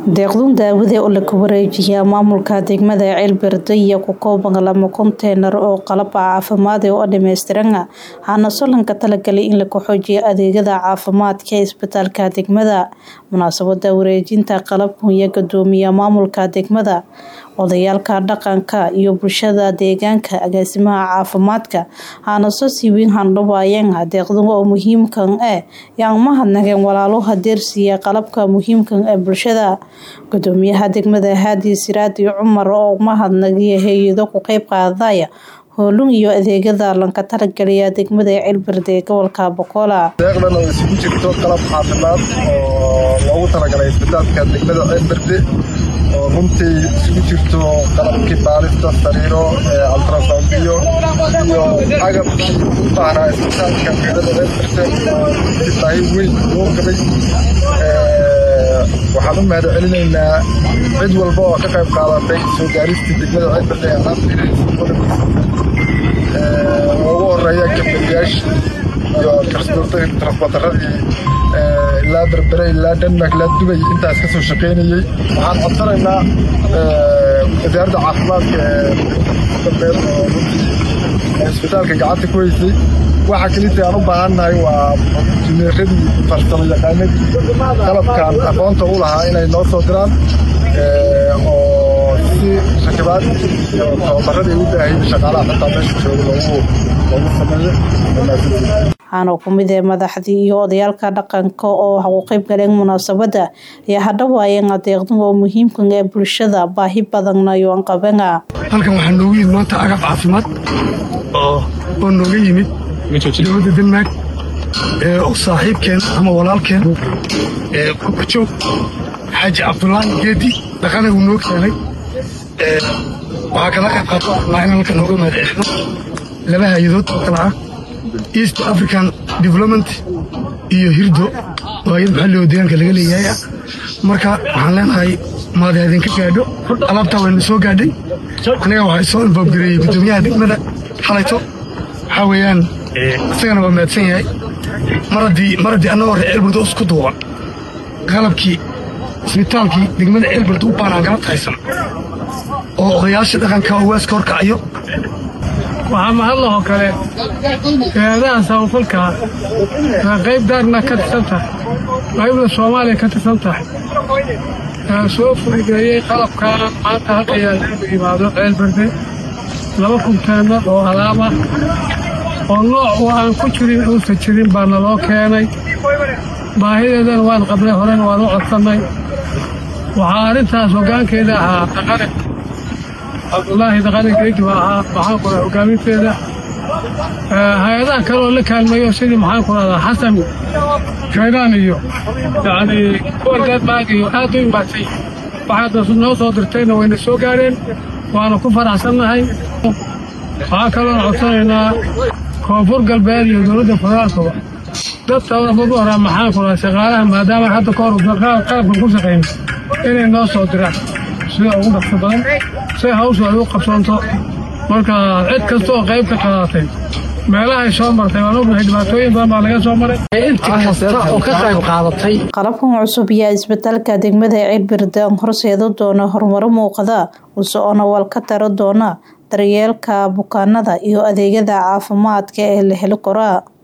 deeqdun daawade oo laga wareejiyaa maamulka degmada ceelberde iyo ku kooban lama konteenar oo qalab caafimaad oo dhameystiran waxaana solanka talagalay in lagu xoojiyo adeegyada caafimaadka ee isbitaalka degmada munaasabada wareejinta qalabkan iyo gudoomiya maamulka degmada odayaalka dhaqanka iyo bulshada deegaanka agaasimaha caafimaadka waxaana soo siiweyn handhabaayeen deeqdan oo muhiimkan ah yaan mahadnaqeen walaalaha deersiya qalabka muhiimkan ee bulshada gudoomiyaha degmada haadi siraadi cumar oo mahadnagiya hay-ado ku qeyb qaadaya hoolun iyo adeegyada lanka talageliya degmada ceelberde ee gobolka bokola deeqdan oo isugu jirto qalab caafimaad oo loogu talagalay isbitaalka degmada ceelberde oo runtii isugu jirto qalabkii baalista sariiro altrasoundiyo iyo agabkii u baahnaa isbitaalka degmada ceelberde oo runtii baahi weyn loo qabay waxaan u mahad celinaynaa cid walba oo ka qayb qaadatay soo gaaristii degmada ceelberde ee alaabta ugu horeeya gabdhayaashii iyo transportaradii ilaa berbere ilaa denmark ilaa dubay intaas ka soo shaqaynayey waxaan codsanaynaa wasaaradda caafimaadka ee dambeed oo runtii isbitaalka gacanta ku haysay waxa kelita aan u baahannahay waa injineeradii farsamo yaqaanadii qalabkan aqoonta u lahaa inay noo soo diraan oo si rakibaad iyo tababaradii u baahayay shaqaalaha xitaa meesha jooga loogu loogu sameeyo waxaana ku mid ee madaxdii iyo odayaalka dhaqanka oo waxa u qeyb galeen munaasabada ayaa hadhawaayeen adeeqdan oo muhiimkan ee bulshada baahi badanna iyo anqabana halkan waxaa noogu yimid maanta agab caafimaad oo oo nooga yimid dowladda denmark oo saaxiibkeen ama walaalkeen kubajoog xaaji cabdulaahi geedi dhaqana uu noo keenay waxaa kala qayb qaato laa in halkan nooga mahadcelino laba hay-adood oo kala ah east african development iyo hirdo oo hay-ad maxalli oo deegaanka laga leeyahay ah marka waxaan leenahay maada idinka gaadho alaabtaa wayna soo gaadhay aniga waxay soo infoobgareeyey guddoomiyaha degmada xalayto waxaa weeyaan isagana waa mahadsan yahay mar haddii mar haddii annagoo reer ceelbird oo isku duuban qalabkii isbitaalkii degmada ceelbird u baanaan galabta haysan oo odayaasha dhaqanka oo waaska horkacayo waxaa mahadlahoo kale hay-adaha samafalkaa waa qayb daarna ka tirsan tahay qaybna soomaaliya ka tirsan tahay soo fududeeyey qalabkaa maanta halka yaalagu yimaado ceelberde laba kunteena oo alaaba oo nooc oo aan ku jirin uusa jirin baana loo keenay baahideedana waan qabnay horena waan u codsannay waxaa arrintaas hoggaankeeda ahaa dhaqane cabdulaahi dhaqane geedi waa ahaa maxaan ku raha hoggaaminteeda hay-adaha kale oo la kaalmeeyo sidii maxaan ku rahdaa xasan shaydaan iyo yacnii kuwan denmark iyo aad u imaatay waxaad noo soo dirtayna wayna soo gaareen waana ku faraxsannahay waxaa kaloona codsanaynaa koonfur galbeed iyo dowladda federaalkaba dadka ugu horaa maxaan ku rahaa shaqaalaha maadaama hadda ka hor qalabkan ku shaqayno inay noo soo diraan sida ugu dhaqso badan si hawshu ay u qabsoonto marka cid kasta oo qayb ka qaadatay meelahay soo martay waan ognahay dhibaatooyin badan baa laga soo maray inta kasta oo ka qayb qaadatay qalabkan cusub ayaa isbitaalka degmada ceelberde horseeda doona horumaro muuqada usoona wal ka taro doona daryeelka bukaanada iyo adeegyada caafimaadka ee la heli karaa